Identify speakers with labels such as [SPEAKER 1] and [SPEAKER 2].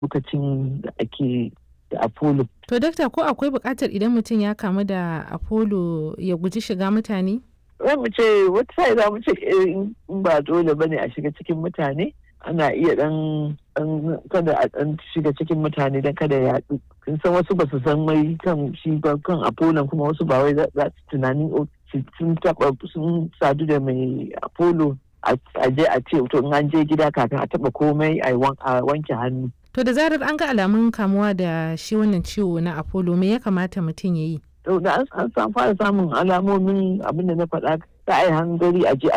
[SPEAKER 1] lokacin da ake da apollo
[SPEAKER 2] To dakta ko akwai buƙatar idan mutum ya kamu da apollo ya guji shiga mutane?
[SPEAKER 1] za mu ce wata sai za mu ce in ba dole bane a shiga cikin mutane ana iya dan kada a dan shiga cikin mutane dan kada ya yaɗu kin san wasu ba su san mai kan shi ba kan apollo kuma wasu ba wai za su tunanin sun taba sun sadu da mai apollo a je a ce to in an je gida kafin a taba komai a wanke hannu
[SPEAKER 2] To da zarar an ga alamun kamuwa da shi wannan ciwo na apollo me ya kamata mutum ya yi?
[SPEAKER 1] to da an fara samun alamomin abin da na faɗa ta ai hangari a je